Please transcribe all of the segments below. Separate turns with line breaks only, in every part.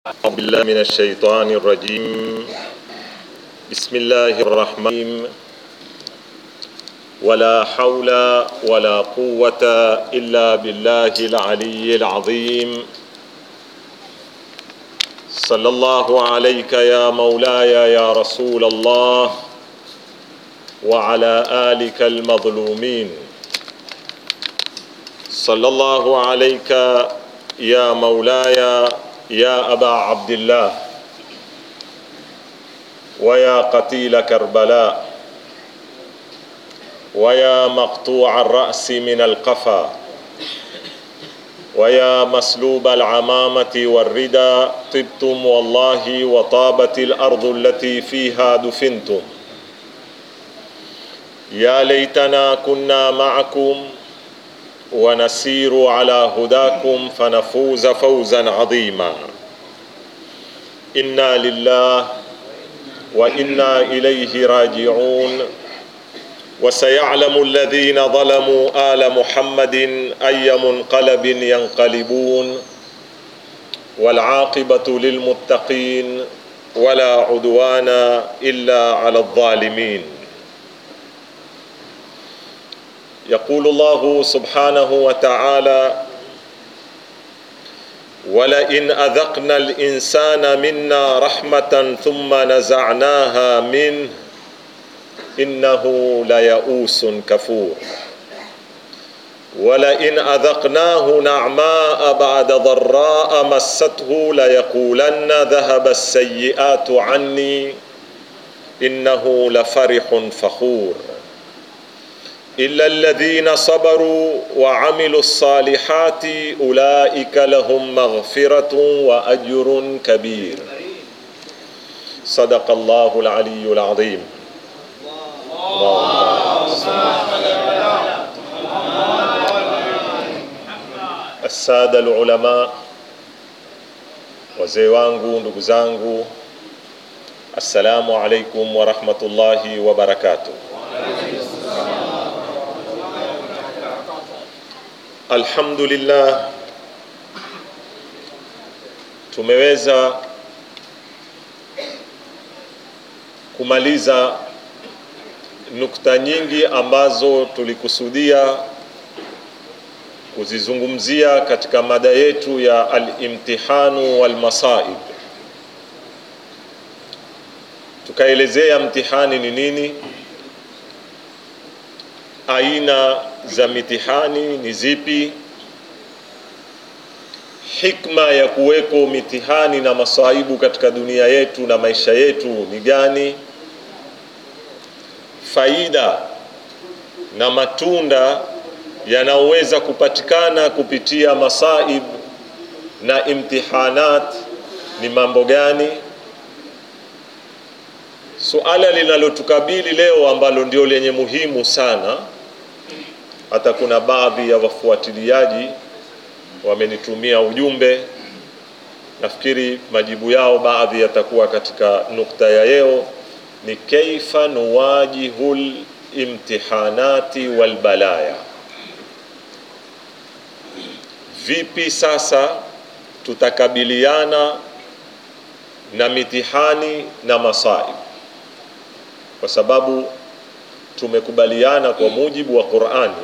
أعوذ بالله من الشيطان الرجيم بسم الله الرحمن ولا حول ولا قوة إلا بالله العلي العظيم صلى الله عليك يا مولاي يا رسول الله وعلى آلك المظلومين صلى الله عليك يا مولاي يا أبا عبد الله ويا قتيل كربلاء ويا مقطوع الرأس من القفا ويا مسلوب العمامة والردى طبتم والله وطابت الأرض التي فيها دفنتم يا ليتنا كنا معكم ونسير على هداكم فنفوز فوزا عظيما انا لله وانا اليه راجعون وسيعلم الذين ظلموا ال محمد اي منقلب ينقلبون والعاقبه للمتقين ولا عدوان الا على الظالمين يقول الله سبحانه وتعالى ولئن اذقنا الانسان منا رحمه ثم نزعناها منه انه ليئوس كفور ولئن اذقناه نعماء بعد ضراء مسته ليقولن ذهب السيئات عني انه لفرح فخور إلا الذين صبروا وعملوا الصالحات أولئك لهم مغفرة وأجر كبير صدق الله العلي العظيم السادة العلماء wazee wangu ndugu zangu assalamu alaikum warahmatullahi wabarakatuh Alhamdulillah, tumeweza kumaliza nukta nyingi ambazo tulikusudia kuzizungumzia katika mada yetu ya al-imtihanu wal masaib. Tukaelezea mtihani ni nini, aina za mitihani ni zipi, hikma ya kuweko mitihani na masaibu katika dunia yetu na maisha yetu ni gani, faida na matunda yanayoweza kupatikana kupitia masaib na imtihanat ni mambo gani? Suala linalotukabili leo ambalo ndio lenye muhimu sana hata kuna baadhi ya wafuatiliaji wamenitumia ujumbe. Nafikiri majibu yao baadhi yatakuwa katika nukta ya leo, ni kaifa nuwajihul imtihanati wal balaya, vipi sasa tutakabiliana na mitihani na masaib, kwa sababu tumekubaliana kwa mujibu wa Qur'ani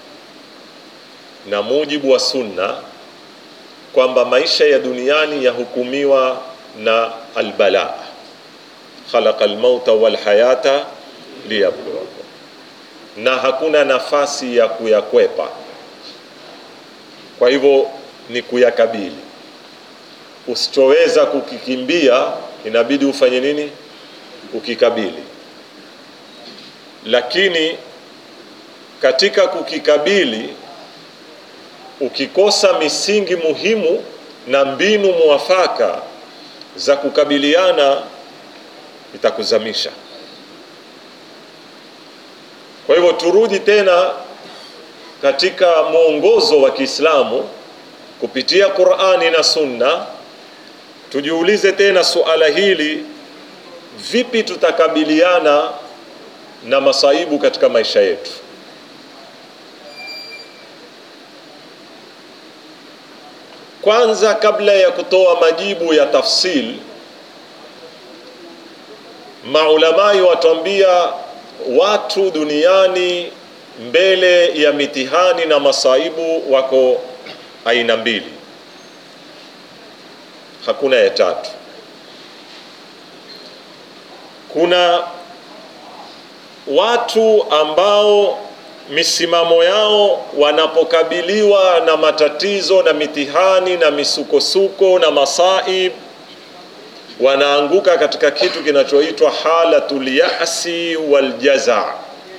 na mujibu wa sunna kwamba maisha ya duniani yahukumiwa na albala, khalaqa almauta walhayata liyabluwakum, na hakuna nafasi ya kuyakwepa. Kwa hivyo ni kuyakabili. Usichoweza kukikimbia inabidi ufanye nini? Ukikabili. Lakini katika kukikabili ukikosa misingi muhimu na mbinu muafaka za kukabiliana itakuzamisha. Kwa hivyo turudi tena katika mwongozo wa Kiislamu kupitia Qur'ani na Sunna, tujiulize tena suala hili, vipi tutakabiliana na masaibu katika maisha yetu? kwanza kabla ya kutoa majibu ya tafsil maulamai watuambia watu duniani mbele ya mitihani na masaibu wako aina mbili hakuna ya tatu kuna watu ambao misimamo yao wanapokabiliwa na matatizo na mitihani na misukosuko na masaib wanaanguka katika kitu kinachoitwa halatul yasi waljaza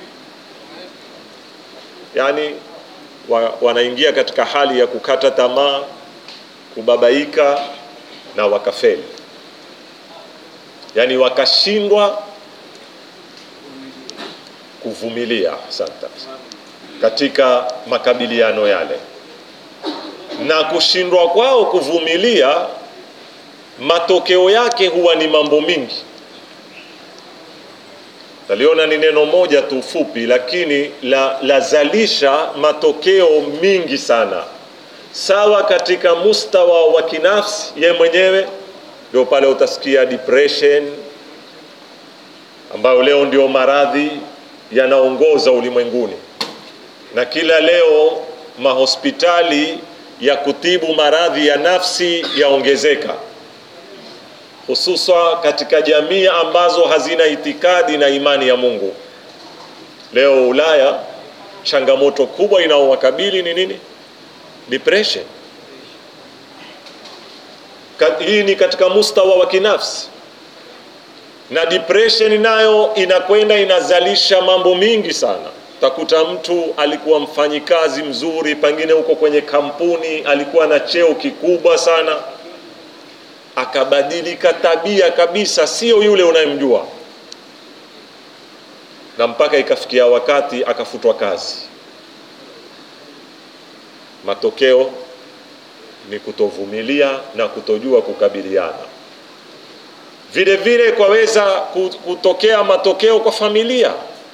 yani wa, wanaingia katika hali ya kukata tamaa kubabaika na wakafeli yani wakashindwa kuvumilia asante katika makabiliano yale na kushindwa kwao kuvumilia matokeo yake huwa ni mambo mingi taliona ni neno moja tu fupi lakini la lazalisha matokeo mingi sana sawa katika mustawa wa kinafsi ye mwenyewe ndio pale utasikia depression ambayo leo ndio maradhi yanaongoza ulimwenguni na kila leo mahospitali ya kutibu maradhi ya nafsi yaongezeka hususa katika jamii ambazo hazina itikadi na imani ya Mungu. Leo Ulaya, changamoto kubwa inaowakabili ni nini? Depression. Hii ni katika mustawa wa kinafsi, na depression nayo inakwenda inazalisha mambo mingi sana. Utakuta mtu alikuwa mfanyikazi mzuri, pengine huko kwenye kampuni alikuwa na cheo kikubwa sana akabadilika tabia kabisa, sio yule unayemjua, na mpaka ikafikia wakati akafutwa kazi. Matokeo ni kutovumilia na kutojua kukabiliana. Vile vile kwaweza kutokea matokeo kwa familia.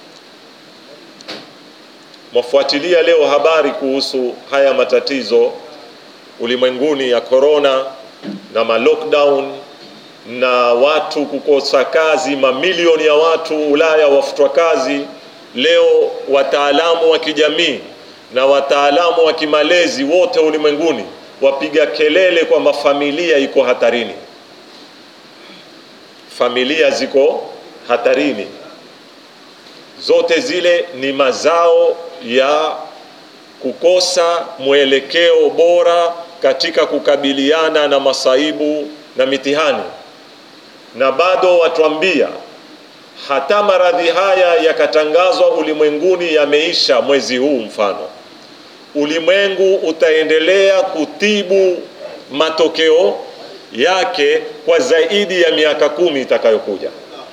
Mwafuatilia leo habari kuhusu haya matatizo ulimwenguni ya korona na ma lockdown na watu kukosa kazi, mamilioni ya watu Ulaya wafutwa kazi. Leo wataalamu wa kijamii na wataalamu wa kimalezi wote ulimwenguni wapiga kelele kwamba familia iko hatarini, familia ziko hatarini. Zote zile ni mazao ya kukosa mwelekeo bora katika kukabiliana na masaibu na mitihani, na bado watuambia hata maradhi haya yakatangazwa ulimwenguni yameisha mwezi huu, mfano ulimwengu utaendelea kutibu matokeo yake kwa zaidi ya miaka kumi itakayokuja.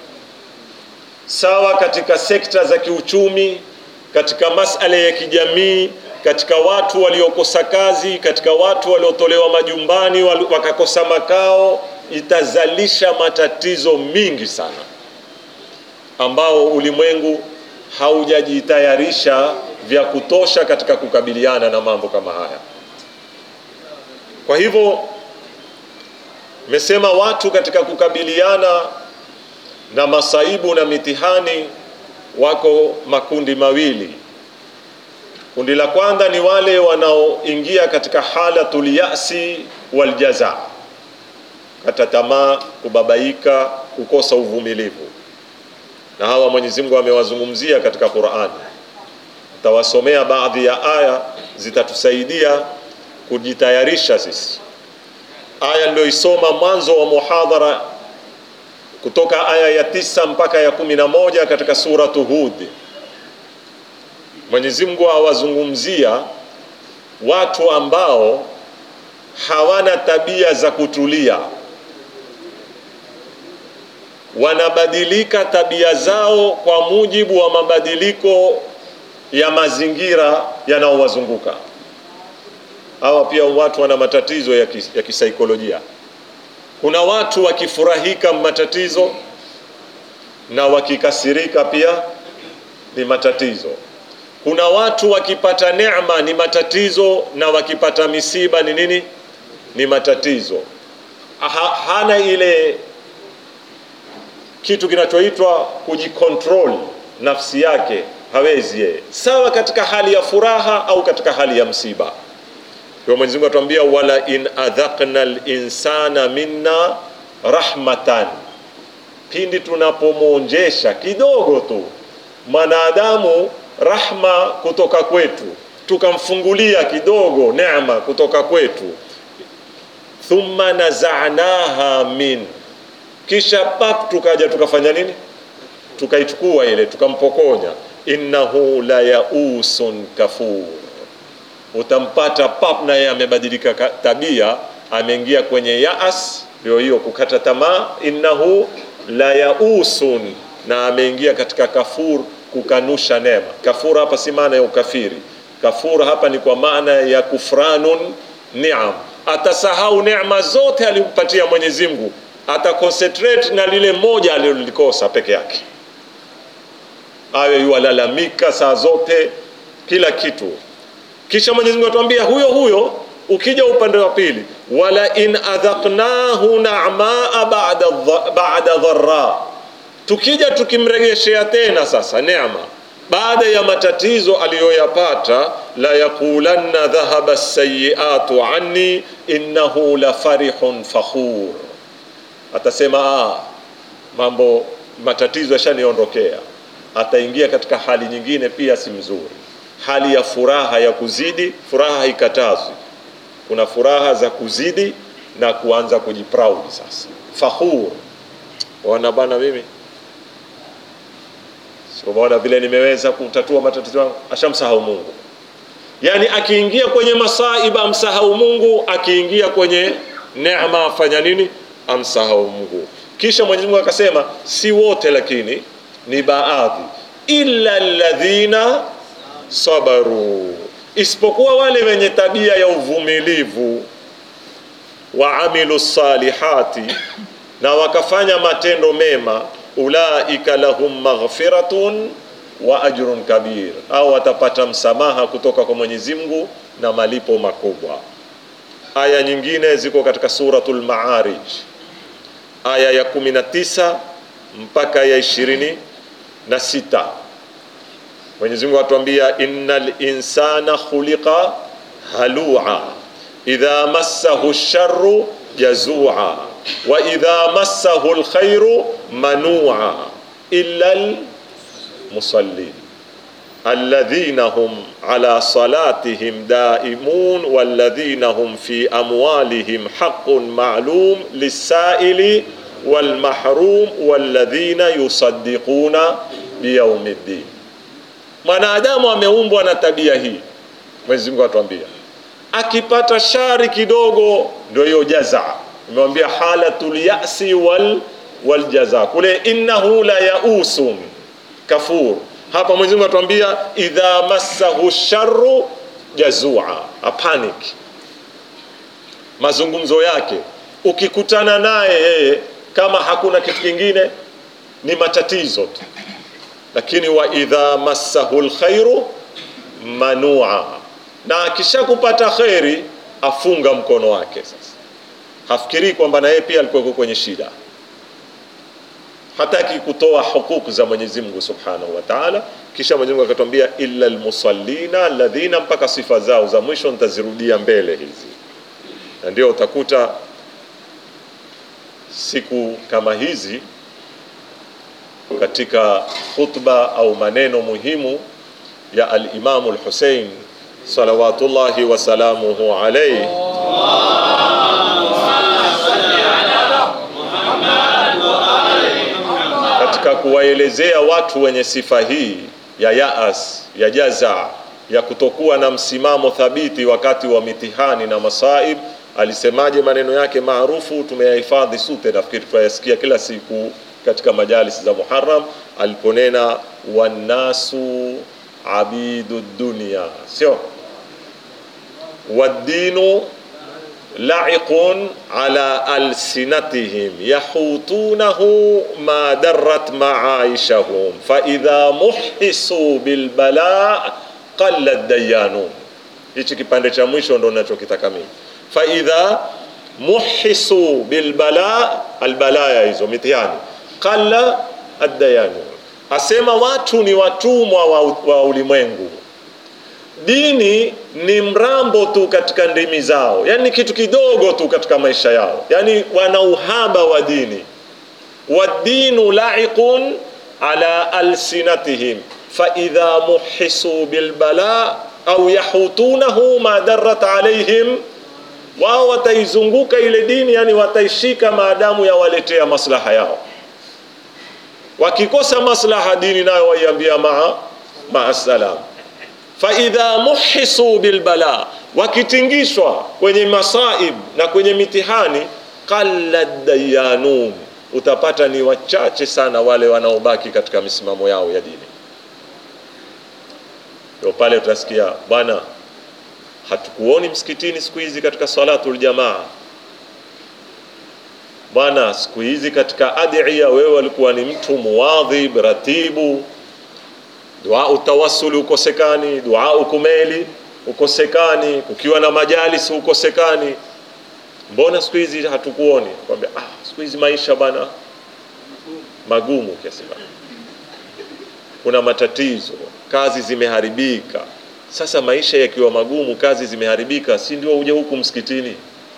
Sawa katika sekta za kiuchumi, katika masala ya kijamii katika watu waliokosa kazi, katika watu waliotolewa majumbani wakakosa makao, itazalisha matatizo mingi sana ambao ulimwengu haujajitayarisha vya kutosha katika kukabiliana na mambo kama haya. Kwa hivyo mesema watu katika kukabiliana na masaibu na mitihani wako makundi mawili. Kundi la kwanza ni wale wanaoingia katika halatul yasi wal jaza, kata tamaa, kubabaika, kukosa uvumilivu, na hawa Mwenyezi Mungu amewazungumzia katika Qur'ani. Tawasomea baadhi ya aya zitatusaidia kujitayarisha sisi. Aya niliyoisoma mwanzo wa muhadhara kutoka aya ya tisa mpaka ya kumi na moja katika suratu Hud. Mwenyezi Mungu awazungumzia watu ambao hawana tabia za kutulia, wanabadilika tabia zao kwa mujibu wa mabadiliko ya mazingira yanayowazunguka. Hawa pia watu wana matatizo ya, kis, ya kisaikolojia. Kuna watu wakifurahika matatizo na wakikasirika pia ni matatizo. Kuna watu wakipata neema ni matatizo na wakipata misiba ni nini? ni matatizo ha, hana ile kitu kinachoitwa kujikontrol nafsi yake hawezi yeye sawa katika hali ya furaha au katika hali ya msiba kwa Mwenyezi Mungu atuambia wala in adhaqna linsana minna rahmatan pindi tunapomwonjesha kidogo tu mwanadamu rahma kutoka kwetu tukamfungulia kidogo neema kutoka kwetu thumma nazanaha min kisha pap tukaja tukafanya nini tukaichukua ile tukampokonya innahu la yausun kafur utampata pap naye amebadilika tabia ameingia kwenye yaas ndio hiyo kukata tamaa innahu la yausun na ameingia katika kafur kukanusha neema kafur hapa si maana ya ukafiri kafur hapa ni kwa maana ya kufranun niam atasahau neema zote alimpatia mwenyezi mungu ataconcentrate na lile moja alilolikosa peke yake awe yualalamika saa zote kila kitu kisha mwenyezi mungu atuambia huyo huyo ukija upande wa pili wala in adhaqnahu namaa ba'da ba'da dharra tukija tukimregeshea tena sasa neema baada ya matatizo aliyoyapata la yaqulanna dhahaba sayiatu anni innahu la farihun fakhur atasema ah, mambo matatizo yashaniondokea ataingia katika hali nyingine pia si mzuri hali ya furaha ya kuzidi furaha haikatazwi kuna furaha za kuzidi na kuanza kujiproud sasa fakhur wana bana mimi sikumwona vile nimeweza kutatua matatizo yangu ashamsahau mungu yaani akiingia kwenye masaiba amsahau mungu akiingia kwenye neema afanya nini amsahau mungu kisha mwenyezi mungu akasema si wote lakini ni baadhi illa ladhina sabaru isipokuwa wale wenye tabia ya uvumilivu waamilu salihati na wakafanya matendo mema ulaika lahum maghfiratun wa ajrun kabir au watapata msamaha kutoka kwa Mwenyezi Mungu na malipo makubwa aya nyingine ziko katika suratul maarij aya ya 19 mpaka ya ishirini na sita Mwenyezi Mungu atuambia innal insana khuliqa halua idha massahu sharru jazua wa idha massahu alkhairu manua illa almusallin alladhina hum ala salatihim daimun walladhina hum fi amwalihim haqqun ma'lum lis-sa'ili walmahrum walladhina yusaddiquna biyaumiddin mwanadamu ameumbwa na tabia hii Mwenyezi Mungu atuambia akipata shari kidogo ndio hiyo jaza nimewambia halatul yasi wal wal jaza kule innahu la yausun kafur hapa Mwenyezi Mungu atuambia idha massahu sharru jazua a panic mazungumzo yake ukikutana naye yeye kama hakuna kitu kingine ni matatizo tu lakini wa idha massahu lkhairu manua na akishakupata kheri afunga mkono wake sasa hafikirii kwamba na yeye pia alikuwa kwenye shida hataki kutoa hukuku za Mwenyezi Mungu Subhanahu wa Ta'ala kisha Mwenyezi Mungu akatwambia illa almusallina alladhina mpaka sifa zao za mwisho nitazirudia mbele hizi na ndio utakuta siku kama hizi katika khutba au maneno muhimu ya al-Imamu al-Hussein salawatullahi wa salamuhu alayhi katika kuwaelezea watu wenye sifa hii ya yaas ya jaza ya kutokuwa na msimamo thabiti wakati wa mitihani na masaib alisemaje maneno yake maarufu tumeyahifadhi sote nafikiri tunayasikia kila siku katika majalis za Muharram aliponena wannasu abidu dunya sio waddinu la'iqun ala alsinatihim yahutunahu ma darrat ma'aishahum fa idha muhisu bil bala qalla dayanun hichi kipande cha mwisho ndo ninachokitaka mimi fa idha muhisu bilbala albalaya hizo mitihani qalla addayanu asema watu ni watumwa wa, wa ulimwengu dini ni mrambo tu katika ndimi zao yani ni kitu kidogo tu katika maisha yao yani wana uhaba wa dini wadinu laiqun ala alsinatihim faidha muhisu bilbala au yahutunahu ma darat alaihim wao wataizunguka ile dini yani wataishika maadamu yawaletea maslaha yao wakikosa maslaha dini nayo waiambia maa maa salam faidha muhisu bilbala wakitingishwa kwenye masaib na kwenye mitihani qalla dayanun utapata ni wachache sana wale wanaobaki katika misimamo yao ya dini ndio pale utasikia bwana hatukuoni msikitini siku hizi katika salatul jamaa bwana siku hizi katika adhiya wewe walikuwa ni mtu muwadhib ratibu dua utawasuli ukosekani dua ukumeli ukosekani ukiwa na majalis ukosekani mbona siku hizi hatukuoni kwambia ah siku hizi maisha bana magumu kiasi bana kuna matatizo kazi zimeharibika sasa maisha yakiwa magumu kazi zimeharibika si ndio uje huku msikitini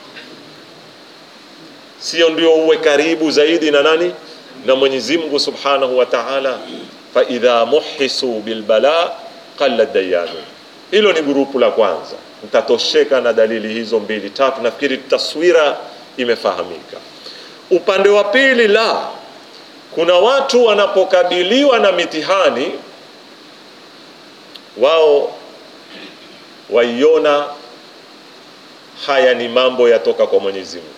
sio ndio uwe karibu zaidi na nani na Mwenyezi Mungu Subhanahu wa Ta'ala fa idha muhisu bilbala qalla dayanu hilo ni grupu la kwanza mtatosheka na dalili hizo mbili tatu nafikiri taswira imefahamika upande wa pili la kuna watu wanapokabiliwa na mitihani wao waiona haya ni mambo yatoka kwa Mwenyezi Mungu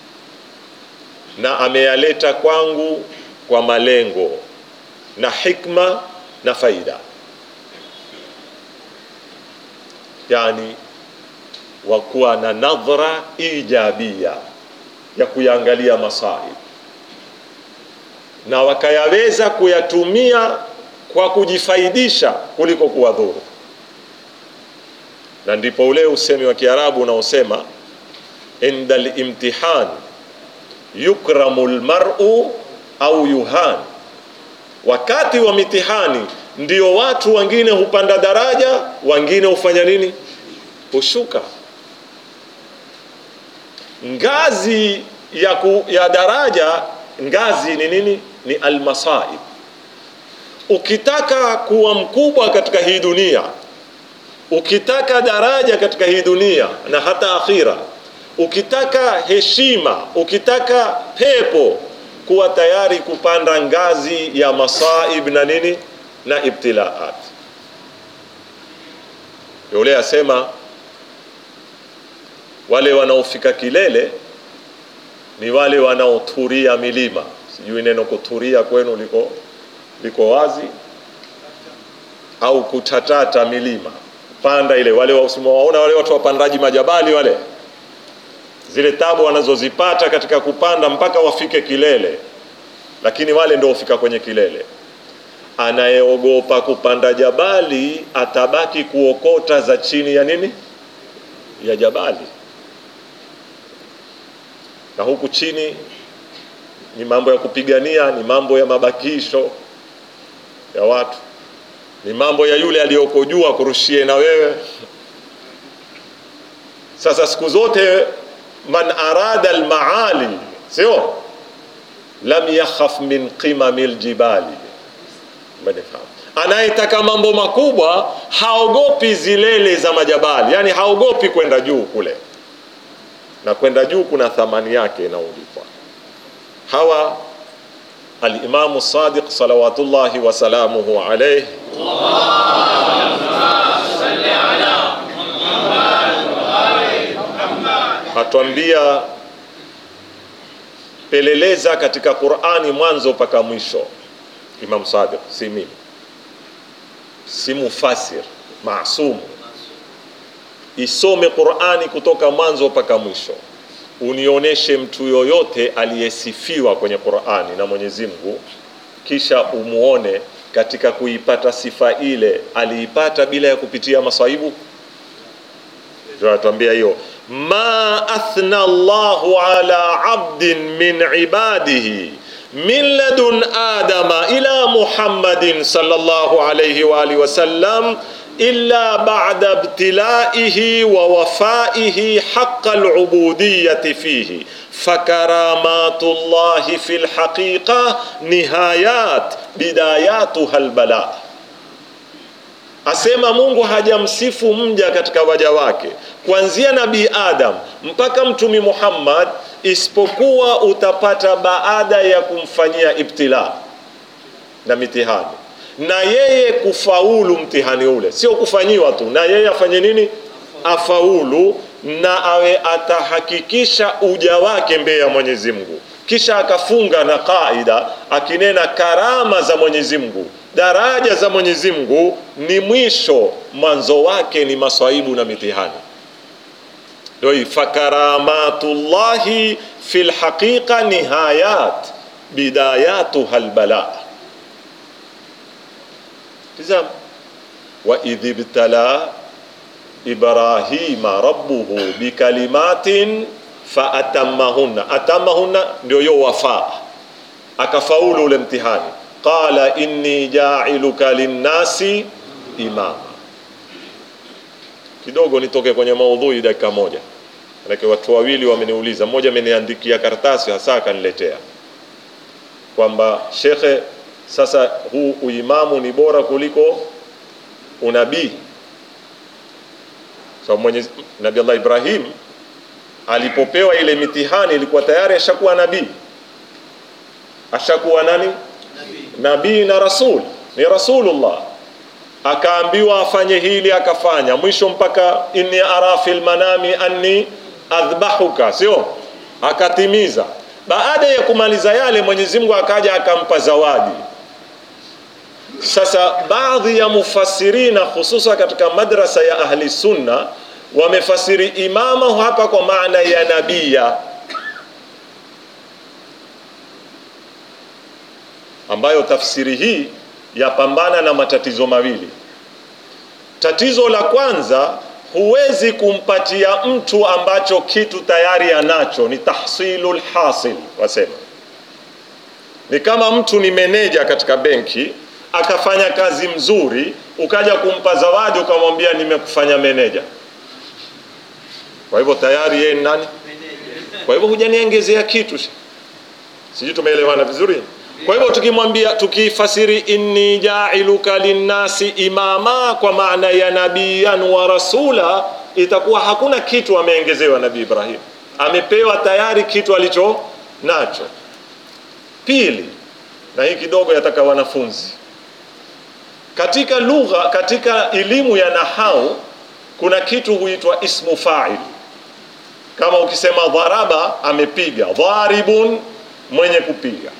na ameyaleta kwangu kwa malengo na hikma na faida yani wakuwa na nadhra ijabia ya kuyaangalia masaib na wakayaweza kuyatumia kwa kujifaidisha kuliko kuwadhuru na ndipo ule usemi wa Kiarabu unaosema inda limtihan yukramu lmaru au yuhan, wakati wa mitihani ndio watu wengine hupanda daraja, wengine hufanya nini? Hushuka ngazi ya, ku, ya daraja. Ngazi ni nini? Ni almasaib. Ukitaka kuwa mkubwa katika hii dunia, ukitaka daraja katika hii dunia na hata akhira, ukitaka heshima, ukitaka pepo, kuwa tayari kupanda ngazi ya masaib na nini na ibtilaat. Yule asema wale wanaofika kilele ni wale wanaoturia milima. Sijui neno kuturia kwenu liko liko wazi au kutatata milima, panda ile. Wale waona wale watu wapandaji majabali wale, zile tabu wanazozipata katika kupanda mpaka wafike kilele, lakini wale ndio hufika kwenye kilele. Anayeogopa kupanda jabali atabaki kuokota za chini ya nini, ya jabali na huku chini ni mambo ya kupigania, ni mambo ya mabakisho ya watu, ni mambo ya yule aliyoko juu akurushie na wewe. Sasa siku zote man arada almaali, sio lam yakhaf min qimami ljibali, umenifahamu? Anayetaka mambo makubwa haogopi zilele za majabali, yani haogopi kwenda juu kule na kwenda juu kuna thamani yake inaolipwa. Hawa Alimamu Sadiq salawatullahi wasalamuhu alayhi atwambia, peleleza katika Qur'ani mwanzo mpaka mwisho. Imam Sadiq, si mimi, si mufasir maasumu Isome Qur'ani kutoka mwanzo mpaka mwisho, unionyeshe mtu yoyote aliyesifiwa kwenye Qur'ani na Mwenyezi Mungu, kisha umuone katika kuipata sifa ile aliipata bila ya kupitia masaibu. Ndio anatuambia hiyo, ma athna Allahu ala abdin min ibadihi min ladun adama ila Muhammadin sallallahu alayhi wa alihi wasallam illa ba'da ibtilaihi wa wafaihi haqqa al-ubudiyyati fihi fakaramatu llahi fi lhaqiqa nihayat bidayatuha lbala asema mungu hajamsifu mja katika waja wake kuanzia nabii adam mpaka mtumi muhammad isipokuwa utapata baada ya kumfanyia ibtila na mitihani na yeye kufaulu mtihani ule sio kufanyiwa tu na yeye afanye nini afaulu na awe atahakikisha uja wake mbele ya Mwenyezi Mungu, kisha akafunga na kaida akinena karama za Mwenyezi Mungu, daraja za Mwenyezi Mungu ni mwisho, mwanzo wake ni maswaibu na mitihani. Ndio hii fakaramatullahi fil haqiqa nihayat bidayatuha albala. Tizama, wa idhibtala ibrahima rabbuhu bikalimatin faatamahunna atamahunna ndio hiyo wafaa akafaulu ule mtihani qala inni jailuka linnasi imama kidogo nitoke kwenye maudhui dakika moja manake watu wawili wameniuliza mmoja ameniandikia karatasi hasa akaniletea kwamba shekhe sasa huu uimamu ni bora kuliko unabii so, mwenye Nabii Allah Ibrahim alipopewa ile mitihani ilikuwa tayari ashakuwa nabii, ashakuwa nani? Nabii na rasul, ni rasulullah. Akaambiwa afanye hili, akafanya mwisho mpaka inni ara fil manami anni adhbahuka, sio? Akatimiza. Baada ya kumaliza yale, Mwenyezi Mungu akaja akampa zawadi. Sasa baadhi ya mufassirina hususa katika madrasa ya ahli sunna wamefasiri imama hapa kwa maana ya nabia, ambayo tafsiri hii yapambana na matatizo mawili. Tatizo la kwanza, huwezi kumpatia mtu ambacho kitu tayari anacho, ni tahsilul hasil, wasema ni kama mtu ni meneja katika benki akafanya kazi mzuri, ukaja kumpa zawadi ukamwambia nimekufanya meneja. Kwa hivyo tayari yeye ni nani? Kwa hivyo hujaniongezea kitu, sijui tumeelewana vizuri. Kwa hivyo tukimwambia, tukifasiri inni jailuka linnasi imama kwa maana ya nabiyan wa rasula, itakuwa hakuna kitu ameongezewa Nabii Ibrahim, amepewa tayari kitu alicho nacho. Pili, na hii kidogo yataka wanafunzi katika lugha, katika elimu ya nahau kuna kitu huitwa ismu fa'il. Kama ukisema dharaba, amepiga, dharibun, mwenye kupiga.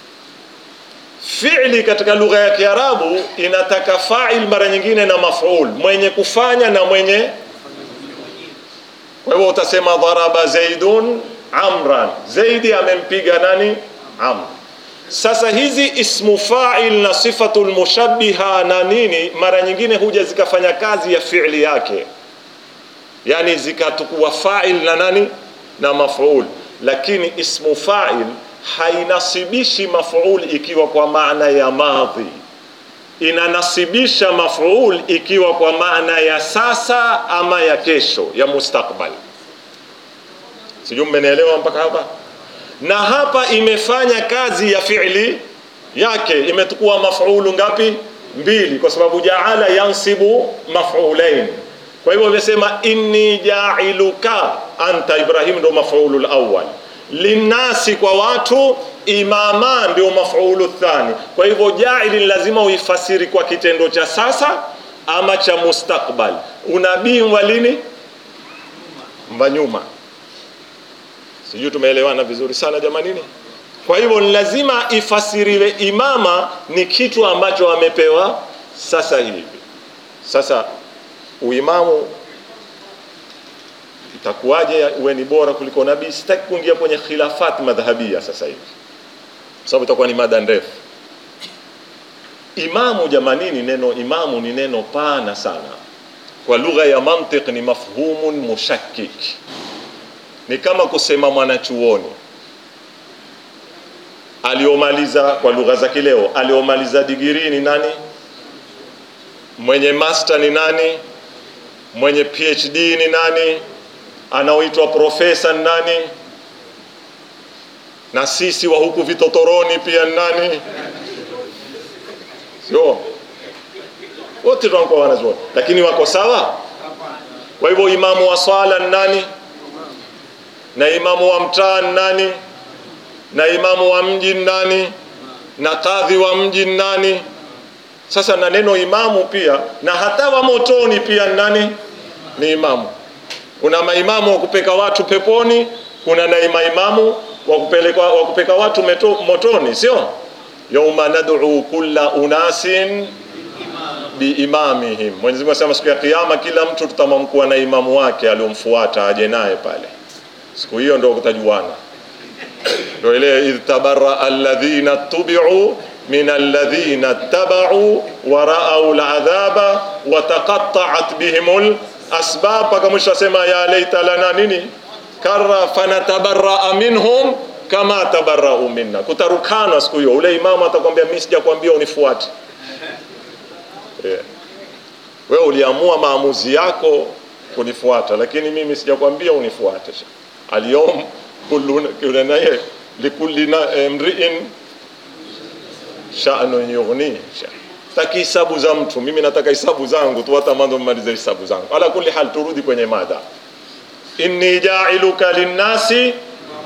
Fi'li katika lugha ya Kiarabu inataka fa'il mara nyingine na maf'ul, mwenye kufanya na mwenye. Kwa hivyo utasema dharaba zaidun amran, zaidi amempiga nani? Amr. Sasa hizi ismu fa'il na sifatul mushabbiha na nini, mara nyingine huja zikafanya kazi ya fi'li yake, yani zikatukua fa'il na nani na maf'ul, lakini ismu fa'il hainasibishi maf'ul ikiwa kwa maana ya madhi, inanasibisha maf'ul ikiwa kwa maana ya sasa ama ya kesho, ya mustakbal. Sijui mmenielewa mpaka hapa? na hapa imefanya kazi ya fi'li yake, imetukua maf'ulu ngapi? Mbili, kwa sababu jaala yansibu maf'ulain. Kwa hivyo imesema inni jailuka anta Ibrahim, ndio maf'ulu awwal, linnasi, kwa watu, imama ndio maf'ulu thani. Kwa hivyo jaili lazima uifasiri kwa kitendo cha sasa ama cha mustakbal. Unabii wa lini? Mva nyuma sijui tumeelewana vizuri sana jamanini. Kwa hivyo ni lazima ifasiriwe imama ni kitu ambacho amepewa sasa hivi. Sasa uimamu itakuwaje uwe ni bora kuliko nabii? Sitaki kuingia kwenye khilafat madhhabia sasa hivi, sababu itakuwa ni mada ndefu. Imamu jamanini, neno imamu ni neno pana sana, kwa lugha ya mantiq ni mafhumun mushakkik ni kama kusema mwanachuoni aliomaliza kwa lugha za kileo aliomaliza digirii ni nani mwenye master ni nani mwenye phd ni nani anaoitwa profesa ni nani na sisi wa huku vitotoroni pia ni nani sio wote tunakuwa wanazuoni lakini wako sawa kwa hivyo imamu wa swala ni nani na imamu wa mtaa ni nani na imamu wa mji ni nani na kadhi wa mji ni nani sasa na neno imamu pia na hata wa motoni pia ni nani ni imamu kuna maimamu wa kupeka watu peponi kuna na maimamu wa kupeleka wa kupeka watu meto, motoni sio yauma nad'u kulla unasin biimamihim Mwenyezi Mungu asema siku ya kiyama kila mtu tutamamkuwa na imamu wake aliyomfuata aje naye pale siku hiyo ndio kutajuana ndio ile idh tabarra alladhina tubi'u min alladhina tabau wa ra'au al'adhaba wa taqatta'at bihimul asbab mpaka mwisho asema ya laita lana nini karra fanatabarra minhum kama tabarra'u minna kutarukana siku hiyo ule imamu atakwambia mimi sijakwambia unifuate yeah. wewe uliamua maamuzi yako kunifuata lakini mimi sijakwambia unifuate alyom kullu naye likulli mri'in sha'nun yughni taki hisabu za mtu mimi nataka hisabu zangu tu hata mando mmalize hisabu zangu ala kulli hal turudi kwenye mada inni ja'iluka linnasi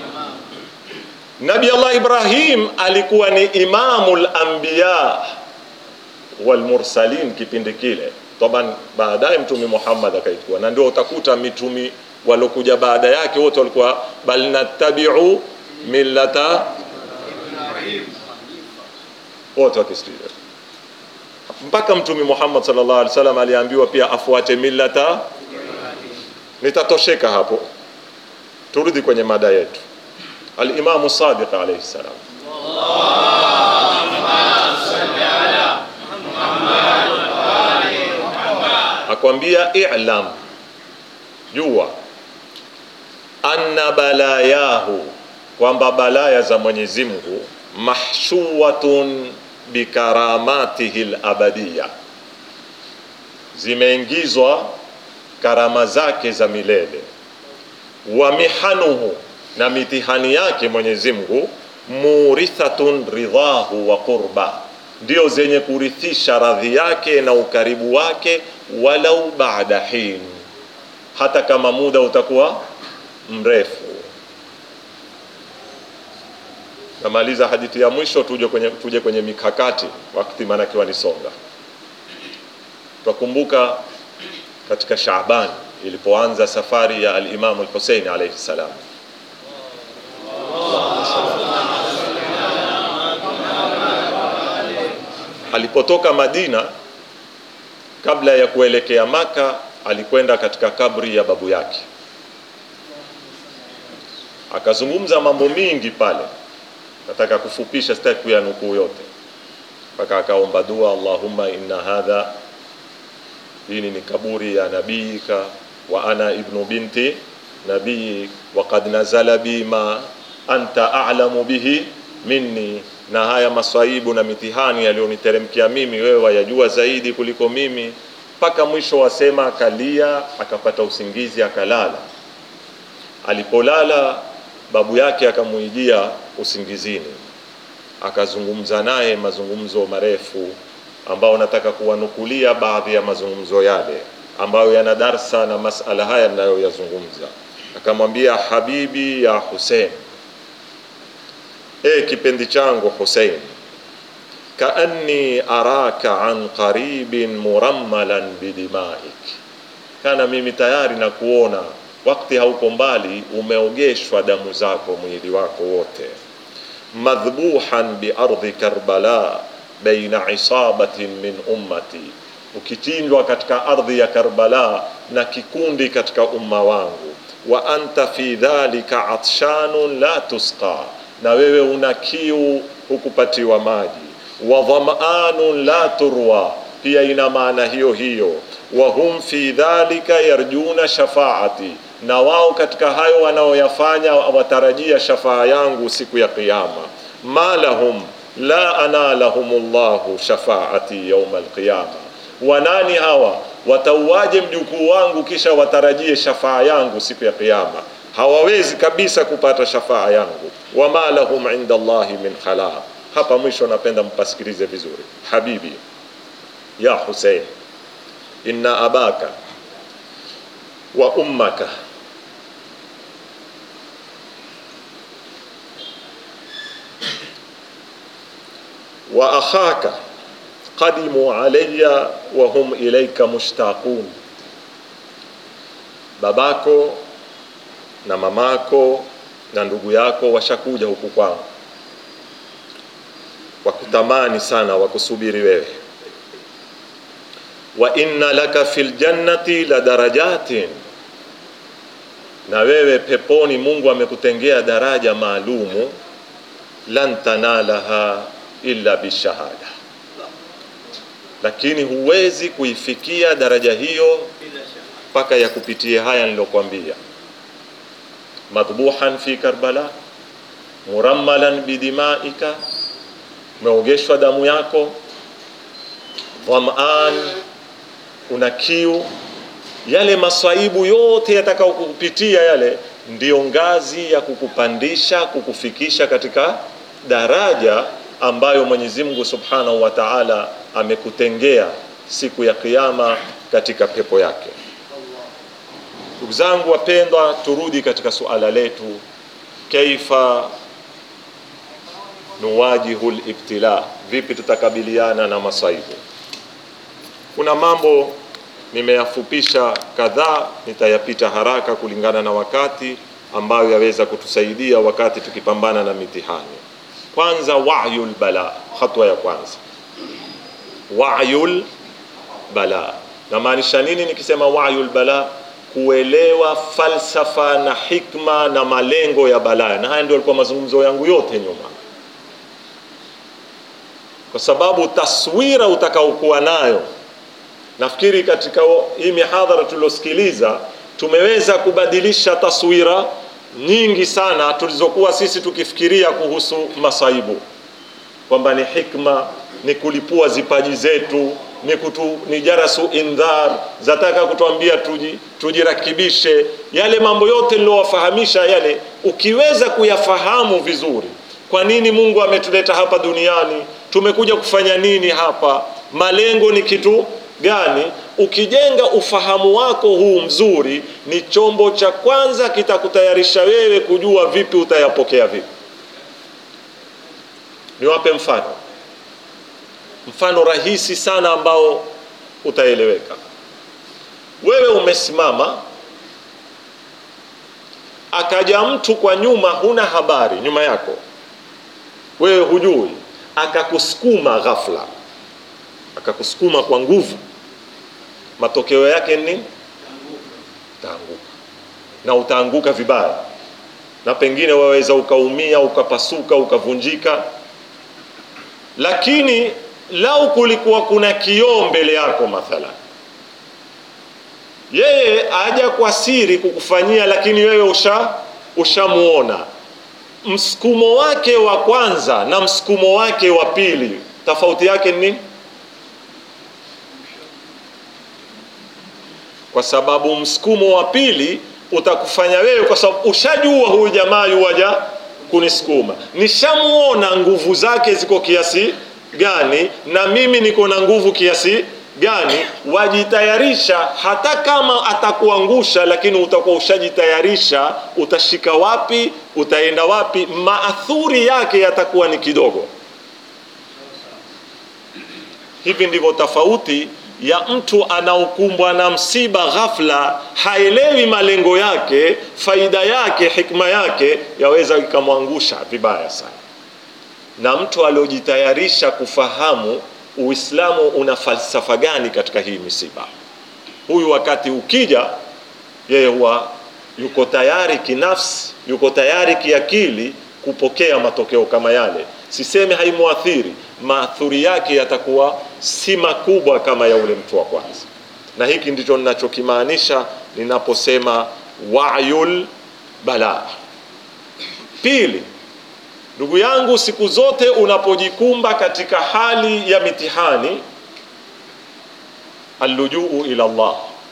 Nabi Allah Ibrahim alikuwa ni imamul anbiya wal mursalin kipindi kile taban baadaye mtume Muhammad akaitwa na ndio utakuta mitumi walokuja baada yake wote walikuwa bal nattabi'u millata wote wakisikia mpaka mtume Muhammad sallallahu alaihi wasallam aliambiwa pia afuate millata nitatosheka hapo turudi kwenye mada yetu al-Imam Sadiq alayhi salam akwambia i'lam jua anna balayahu kwamba balaya za Mwenyezi Mungu mahshuwatun bikaramatihi labadiya zimeingizwa karama zake za milele wa mihanuhu na mitihani yake Mwenyezi Mungu murithatun ridhahu wa qurba ndio zenye kurithisha radhi yake na ukaribu wake walau baada hin hata kama muda utakuwa mrefu namaliza hadithi ya mwisho tuje kwenye, tuje kwenye mikakati wakati maanake wanisonga twakumbuka katika Shaaban ilipoanza safari ya al-Imam al-Hussein alayhi salam alipotoka Madina kabla ya kuelekea Maka alikwenda katika kabri ya babu yake akazungumza mambo mingi pale nataka kufupisha sitaki kuyanukuu yote mpaka akaomba dua Allahumma inna hadha hii ni kaburi ya nabiyika wa ana ibnu binti nabii wa qad nazala bi ma anta a'lamu bihi minni na haya maswaibu na mitihani yaliyoniteremkia mimi wewe wayajua zaidi kuliko mimi mpaka mwisho wasema akalia akapata usingizi akalala alipolala babu yake akamuijia usingizini akazungumza naye mazungumzo marefu ambao nataka kuwanukulia baadhi ya mazungumzo yale ambayo yana darsa na masala haya ninayoyazungumza akamwambia habibi ya Hussein e kipendi changu Hussein kaanni araka an qaribin murammalan bidimaik kana mimi tayari na kuona wakati hauko mbali umeogeshwa damu zako mwili wako wote madhbuhan biardhi karbala baina isabatin min ummati ukichinjwa katika ardhi ya Karbala na kikundi katika umma wangu wa anta fi dhalika atshanun la tusqa na wewe una kiu hukupatiwa maji wa dhama'anun la turwa pia ina maana hiyo hiyo wa hum fi dhalika yarjuna shafaati na wao katika hayo wanaoyafanya watarajia shafaa yangu siku ya Kiyama. ma lahum la analahum llahu shafaati yauma alqiyama, wanani hawa watauaje mjukuu wangu kisha watarajie shafaa yangu siku ya Kiyama? Hawawezi kabisa kupata shafaa yangu. wama lahum inda Allahi min khalaq. Hapa mwisho napenda mpasikilize vizuri, habibi ya Hussein, inna abaka wa ummaka wa akhaka qadimu alayya wa hum ilayka mushtaqun, babako na mamako na ndugu yako washakuja huku kwangu, wakutamani sana, wakusubiri wewe. Wa inna laka fil jannati la darajatin, na wewe peponi Mungu amekutengea daraja maalumu, lan tanalaha illa bishahada, lakini huwezi kuifikia daraja hiyo mpaka ya kupitia haya nilokuambia madhbuhan fi Karbala, murammalan bidimaika, umeogeshwa damu yako, dhaman, una kiu. Yale maswaibu yote yatakao kukupitia yale ndiyo ngazi ya kukupandisha kukufikisha katika daraja ambayo Mwenyezi Mungu Subhanahu wa Ta'ala amekutengea siku ya Kiyama katika pepo yake. Ndugu zangu wapendwa, turudi katika suala letu, kaifa nuwajihu libtila, vipi tutakabiliana na masaibu. Kuna mambo nimeyafupisha kadhaa, nitayapita haraka kulingana na wakati, ambayo yaweza kutusaidia wakati tukipambana na mitihani. Kwanza, wayul bala, hatua ya kwanza, wayul bala. Namaanisha nini nikisema wayul bala? kuelewa falsafa na hikma na malengo ya balaa, na haya ndio yalikuwa mazungumzo yangu yote nyuma, kwa sababu taswira utakaokuwa nayo, nafikiri katika hii mihadhara tuliosikiliza tumeweza kubadilisha taswira nyingi sana tulizokuwa sisi tukifikiria kuhusu masaibu, kwamba ni hikma, ni kulipua zipaji zetu ni, kutu, ni jarasu indhar zataka kutuambia tuji, tujirakibishe. Yale mambo yote niliyowafahamisha yale, ukiweza kuyafahamu vizuri, kwa nini Mungu ametuleta hapa duniani, tumekuja kufanya nini hapa, malengo ni kitu gani, ukijenga ufahamu wako huu mzuri, ni chombo cha kwanza kitakutayarisha wewe kujua vipi utayapokea vipi. Niwape mfano mfano rahisi sana ambao utaeleweka. Wewe umesimama, akaja mtu kwa nyuma, huna habari, nyuma yako wewe hujui, akakusukuma ghafla, akakusukuma kwa nguvu, matokeo yake ni nini? Utaanguka, na utaanguka vibaya, na pengine waweza ukaumia, ukapasuka, ukavunjika, lakini lau kulikuwa kuna kioo mbele yako mathalan, yeye aja kwa siri kukufanyia, lakini wewe usha ushamuona msukumo wake wa kwanza na msukumo wake wa pili, tofauti yake ni nini? Kwa sababu msukumo wa pili utakufanya wewe, kwa sababu ushajua huyu jamaa yuwaja kunisukuma, nishamuona nguvu zake ziko kiasi gani na mimi niko na nguvu kiasi gani, wajitayarisha. Hata kama atakuangusha, lakini utakuwa ushajitayarisha, utashika wapi, utaenda wapi, maathuri yake yatakuwa ni kidogo. Hivi ndivyo tofauti ya mtu anaokumbwa na msiba ghafla, haelewi malengo yake, faida yake, hikma yake, yaweza ikamwangusha vibaya sana na mtu aliojitayarisha kufahamu Uislamu una falsafa gani katika hii misiba. Huyu wakati ukija, yeye huwa yuko tayari kinafsi, yuko tayari kiakili kupokea matokeo kama yale. Siseme haimuathiri, maathuri yake yatakuwa si makubwa kama ya ule mtu wa kwanza, na hiki ndicho ninachokimaanisha ninaposema wayul bala. Pili, ndugu yangu, siku zote unapojikumba katika hali ya mitihani, allujuu ila Allah,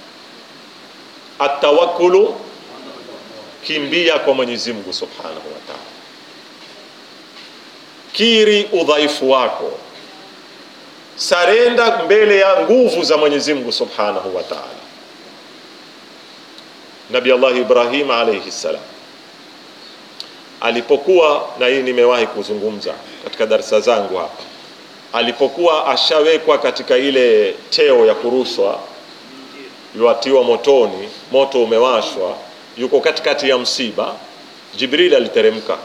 atawakulu, kimbia kwa Mwenyezi Mungu subhanahu wa ta'ala, kiri udhaifu wako, sarenda mbele ya nguvu za Mwenyezi Mungu subhanahu wa ta'ala. Nabi Allah Ibrahim alayhi salam alipokuwa, na hii nimewahi kuzungumza katika darasa zangu hapa, alipokuwa ashawekwa katika ile teo ya kurushwa, yuatiwa motoni, moto umewashwa, yuko katikati ya msiba, Jibril aliteremka.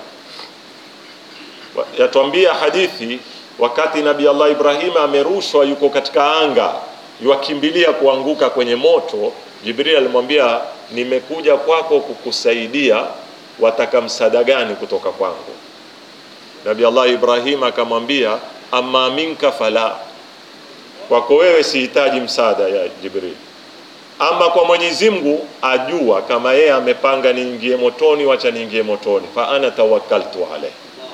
Yatuambia hadithi, wakati Nabi Allah Ibrahim amerushwa, yuko katika anga, yuakimbilia kuanguka kwenye moto, Jibril alimwambia, nimekuja kwako kukusaidia wataka msaada gani kutoka kwangu? Nabi Allah Ibrahim akamwambia amma minka fala, kwako wewe sihitaji msaada ya Jibril, ama kwa Mwenyezi Mungu ajua kama yeye amepanga niingie motoni, wacha niingie motoni, fa ana tawakkaltu alayhi.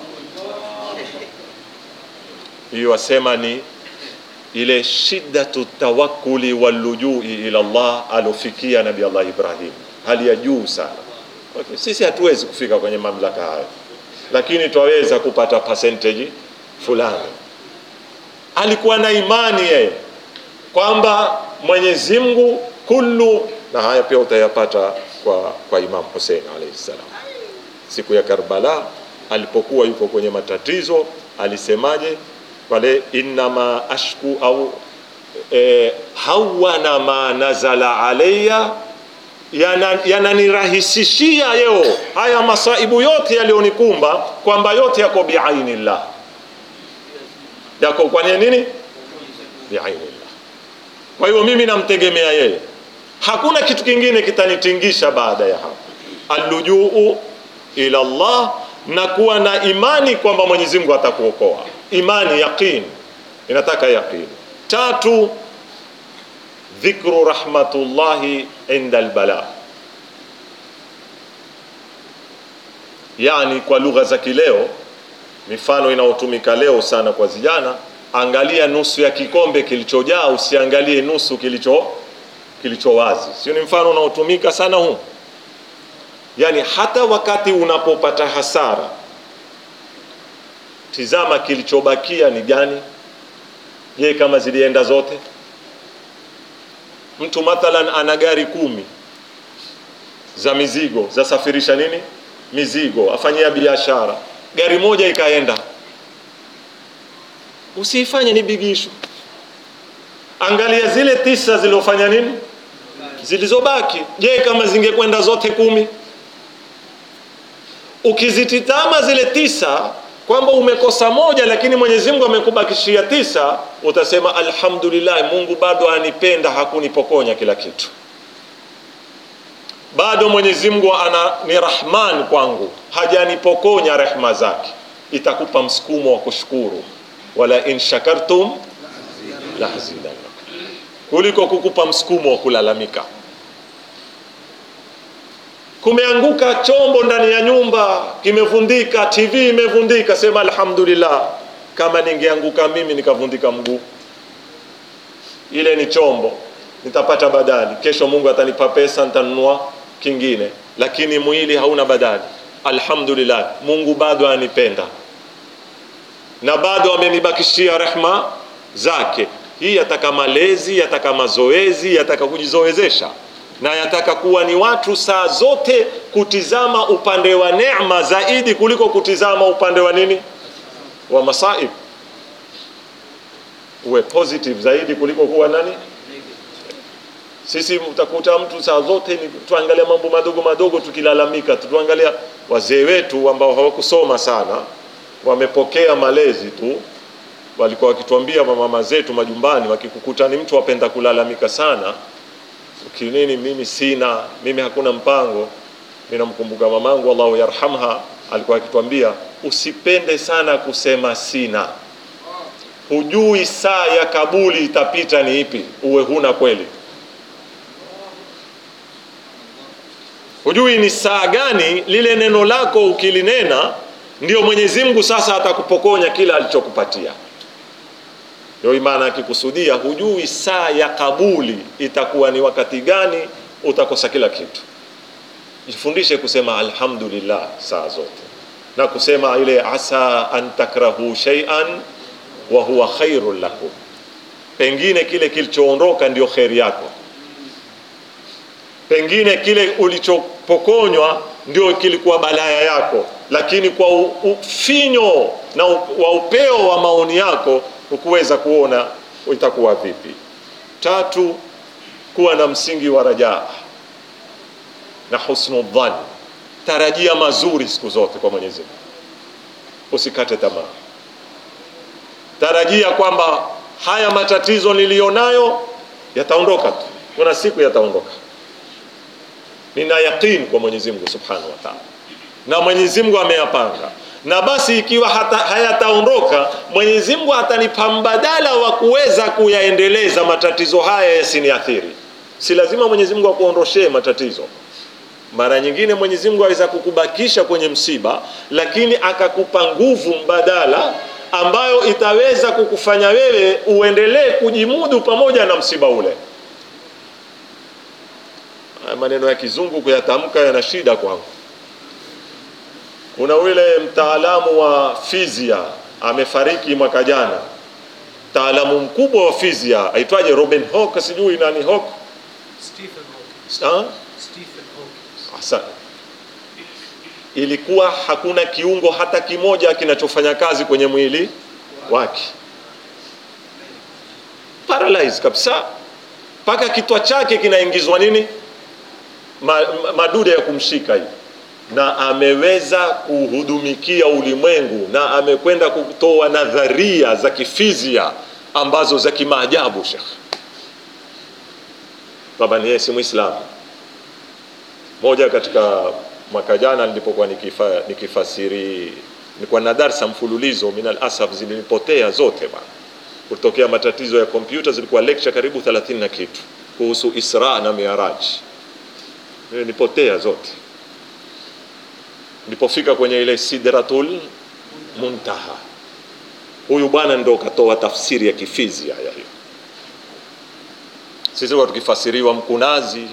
Hiyo wasema ni ile shiddatu tawakkuli walujui ila Allah alofikia Nabi Allah Ibrahim, hali ya juu sana. Okay. Sisi hatuwezi kufika kwenye mamlaka hayo, lakini twaweza kupata percentage fulani. Alikuwa na imani yeye kwamba Mwenyezi Mungu kullu, na haya pia utayapata kwa, kwa Imam Hussein alayhi salam siku ya Karbala alipokuwa yuko kwenye matatizo, alisemaje pale, innama ashku au e, hawana ma nazala alayya yananirahisishia yana yeo haya masaibu yote yaliyonikumba, kwamba yote yako biainillah, yako kwa nini? Biainillah. Kwa hiyo mimi namtegemea yeye, hakuna kitu kingine kitanitingisha baada ya hapo. Allujuu ila Allah, na kuwa na imani kwamba Mwenyezi Mungu atakuokoa. Imani, yaqin, inataka yaqin. Tatu, dhikru rahmatullahi inda albala, yani kwa lugha za kileo, mifano inayotumika leo sana kwa vijana, angalia nusu ya kikombe kilichojaa, usiangalie nusu kilicho kilicho wazi. Sio ni mfano unaotumika sana huu? Yani hata wakati unapopata hasara, tizama kilichobakia ni gani. Je, kama zilienda zote mtu mathalan ana gari kumi za mizigo zasafirisha nini mizigo, afanyia biashara, gari moja ikaenda, usiifanye ni bigisho. Angalia zile tisa zilizofanya nini, zilizobaki. Je, kama zingekwenda zote kumi? Ukizititama zile tisa kwamba umekosa moja, lakini Mwenyezi Mungu amekubakishia tisa, utasema alhamdulillah, Mungu bado anipenda, hakunipokonya kila kitu, bado Mwenyezi Mungu ana ni rahman kwangu, hajanipokonya rehma zake. Itakupa msukumo wa kushukuru, wala in shakartum la azidannakum, kuliko kukupa msukumo wa kulalamika. Kumeanguka chombo ndani ya nyumba, kimevundika, TV imevundika, sema alhamdulillah. Kama ningeanguka mimi nikavundika mguu, ile ni chombo, nitapata badali. Kesho Mungu atanipa pesa, nitanunua kingine, lakini mwili hauna badali. Alhamdulillah, Mungu bado anipenda na bado amenibakishia rehma zake. Hii yataka malezi, yataka mazoezi, yataka kujizoezesha na yataka kuwa ni watu saa zote kutizama upande wa neema zaidi kuliko kutizama upande wa nini, wa masaib. Uwe positive zaidi kuliko kuwa nani. Sisi utakuta mtu saa zote ni tuangalia mambo madogo madogo, tukilalamika, tutuangalia wazee wetu ambao hawakusoma sana, wamepokea malezi tu, walikuwa wakituambia mama zetu majumbani, wakikukuta ni mtu apenda kulalamika sana kinini mimi sina, mimi hakuna mpango. Mimi namkumbuka mamangu Allahu yarhamha, alikuwa akitwambia usipende sana kusema sina, hujui saa ya kabuli itapita ni ipi, uwe huna kweli. hujui ni saa gani lile neno lako ukilinena ndio mwenyezi mungu sasa atakupokonya kila alichokupatia ndio imana akikusudia hujui saa ya kabuli itakuwa ni wakati gani utakosa kila kitu jifundishe kusema alhamdulillah saa zote na kusema ile asa an takrahu shay'an wa huwa khairun lakum pengine kile kilichoondoka ndio kheri yako pengine kile ulichopokonywa ndio kilikuwa balaya yako lakini kwa ufinyo na wa upeo wa maoni yako hukuweza kuona itakuwa vipi tatu kuwa na msingi wa rajaa na husnu dhan tarajia mazuri siku zote kwa mwenyezi mungu usikate tamaa tarajia kwamba haya matatizo niliyonayo yataondoka tu kuna siku yataondoka nina yaqin kwa mwenyezi mungu subhanahu wa taala na mwenyezi mungu ameyapanga na basi ikiwa hata hayataondoka mwenyezi mungu atanipa mbadala wa kuweza kuyaendeleza matatizo haya yasiniathiri si lazima mwenyezi mungu akuondoshee matatizo mara nyingine mwenyezi mungu aweza kukubakisha kwenye msiba lakini akakupa nguvu mbadala ambayo itaweza kukufanya wewe uendelee kujimudu pamoja na msiba ule haya maneno ya kizungu kuyatamka yana shida kwangu kuna yule mtaalamu wa fizia amefariki mwaka jana mtaalamu mkubwa wa fizia aitwaje robin hawk sijui nani hawk
Stephen Hawking.
ha?
Stephen Hawking.
Asa. ilikuwa hakuna kiungo hata kimoja kinachofanya kazi kwenye mwili wake paralyze kabisa mpaka kitwa chake kinaingizwa nini ma, ma, madude ya kumshika hivi na ameweza kuhudumikia ulimwengu na amekwenda kutoa nadharia za kifizia ambazo za kimaajabu shekh kwamba ni yeye si mwislamu moja katika mwaka jana nilipokuwa nikifa, nikifasiri nilikuwa na darsa mfululizo min alasaf zilinipotea zote bana kutokea matatizo ya kompyuta zilikuwa lecture karibu 30 na kitu kuhusu isra na miraj nipotea zote nilipofika kwenye ile sidratul muntaha huyu bwana ndo katoa tafsiri ya kifizia ya hiyo sisi huwa tukifasiriwa mkunazi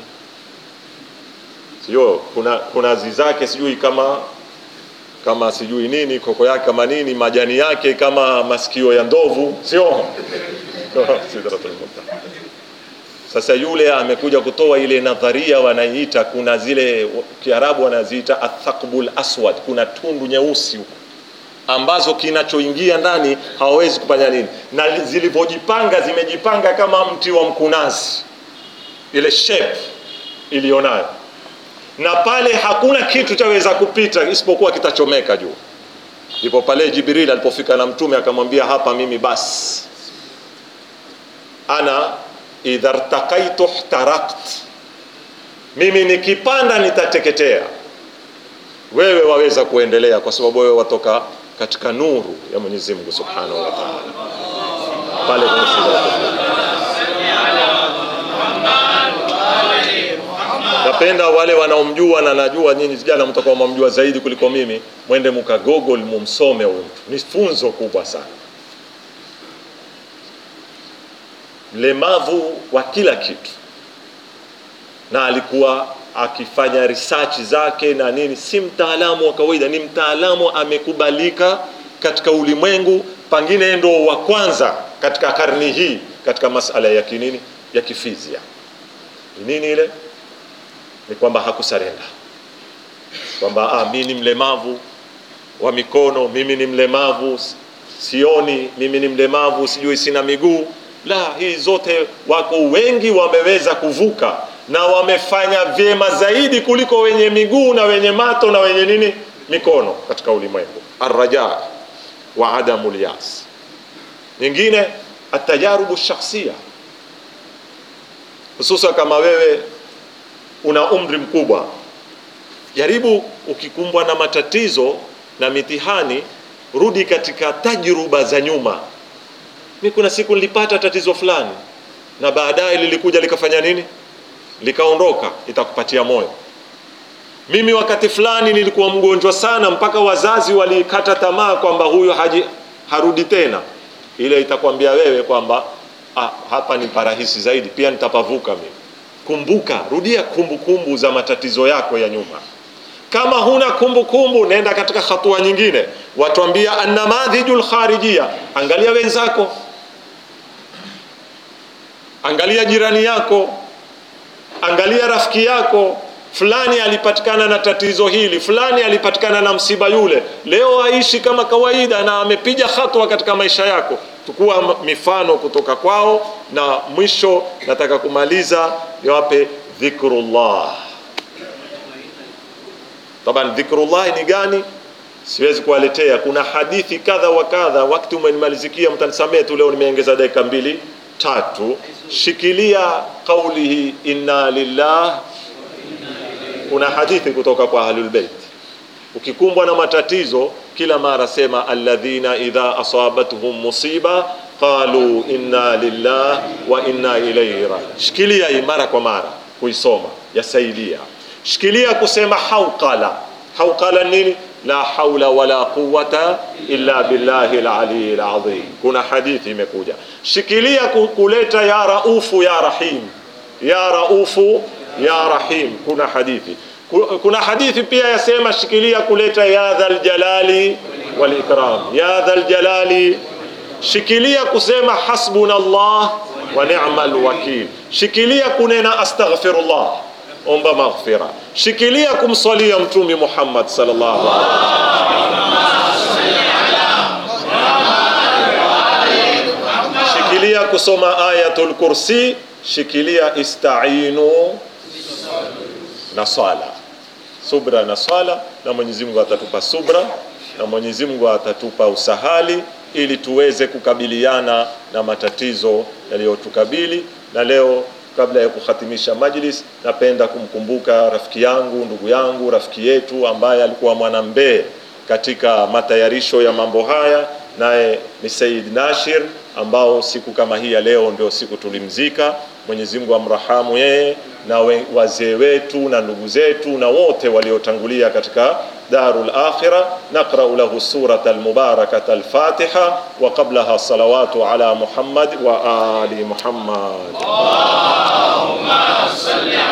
sio kuna kunazi zake sijui kama kama sijui nini koko yake kama nini majani yake kama masikio ya ndovu sio Sidratul muntaha sasa yule amekuja kutoa ile nadharia wanaiita kuna zile kiarabu wanaziita athaqbul aswad kuna tundu nyeusi huko ambazo kinachoingia ndani hawawezi kufanya nini na zilivyojipanga zimejipanga kama mti wa mkunazi ile shape iliyonayo na pale hakuna kitu chaweza kupita isipokuwa kitachomeka juu ndipo pale jibril alipofika na mtume akamwambia hapa mimi basi ana idha rtakaitu ihtarakt mimi nikipanda nitateketea wewe waweza kuendelea kwa sababu wewe watoka katika nuru ya mwenyezi mungu subhanahu wa taala pale kwenye Sidratul napenda wale wanaomjua na najua nyinyi vijana mtakuwa mwamjua zaidi kuliko mimi mwende mka google mumsome huyu mtu ni funzo kubwa sana mlemavu wa kila kitu na alikuwa akifanya research zake na nini si mtaalamu wa kawaida ni mtaalamu amekubalika katika ulimwengu pengine ndo wa kwanza katika karni hii katika masala ya kinini ya kifizia ni nini ile ni kwamba hakusarenda kwamba ah, mi ni mlemavu wa mikono mimi ni mlemavu sioni mimi ni mlemavu sijui sina miguu la hii zote wako wengi wameweza kuvuka na wamefanya vyema zaidi kuliko wenye miguu na wenye mato na wenye nini mikono katika ulimwengu arraja wa adamu lyas nyingine atajarubu shakhsia hususan kama wewe una umri mkubwa jaribu ukikumbwa na matatizo na mitihani rudi katika tajruba za nyuma mi kuna siku nilipata tatizo fulani na baadaye lilikuja likafanya nini likaondoka itakupatia moyo mimi wakati fulani nilikuwa mgonjwa sana mpaka wazazi walikata tamaa kwamba huyu haji, harudi tena ile itakwambia wewe kwamba ah, hapa ni parahisi zaidi pia nitapavuka mimi kumbuka rudia kumbukumbu kumbu za matatizo yako ya nyuma kama huna kumbukumbu kumbu, nenda katika hatua nyingine watuambia annamadhiju lkharijia angalia wenzako angalia jirani yako angalia rafiki yako fulani alipatikana na tatizo hili fulani alipatikana na msiba yule leo aishi kama kawaida na amepiga hatua katika maisha yako tukua mifano kutoka kwao na mwisho nataka kumaliza niwape dhikrullah taban dhikrullah ni gani siwezi kuwaletea kuna hadithi kadha wa kadha wakati umenimalizikia mtanisamee tu leo nimeongeza dakika mbili tatu shikilia qaulihi inna lillah kuna hadithi kutoka kwa ahlulbeit ukikumbwa na matatizo kila mara sema alladhina idha asabatuhum musiba qalu inna lillah wa inna ilaihi raji shikilia hii mara kwa mara kuisoma yasaidia shikilia kusema hauqala hauqala nini la haula wala quwata illa billahi lalii ladhim kuna hadithi imekuja shikilia kuleta ya raufu ya rahim ya raufu ya rahim kuna hadithi kuna hadithi pia yasema shikilia kuleta ya dhal jalali wal ikram ya dhal jalali shikilia kusema hasbuna allah wa ni'mal wakil shikilia kunena astaghfirullah omba maghfira shikilia kumswalia mtume Muhammad sallallahu alaihi shikilia kusoma ayatul kursi shikilia istainu na swala subra na swala na Mwenyezi Mungu atatupa subra na Mwenyezi Mungu atatupa usahali ili tuweze kukabiliana na matatizo yaliyotukabili na leo kabla ya kuhatimisha majlis napenda kumkumbuka rafiki yangu ndugu yangu rafiki yetu ambaye alikuwa mwanambee katika matayarisho ya mambo haya naye ni Said Nashir ambao siku kama hii ya leo ndio siku tulimzika Mwenyezi Mungu amrahamu yeye na wazee wetu na ndugu zetu na wote waliotangulia katika darul akhira naqra'u lahu surata almubarakata alfatiha wa qablaha salawatu ala muhammad wa ali muhammad
اللهم صل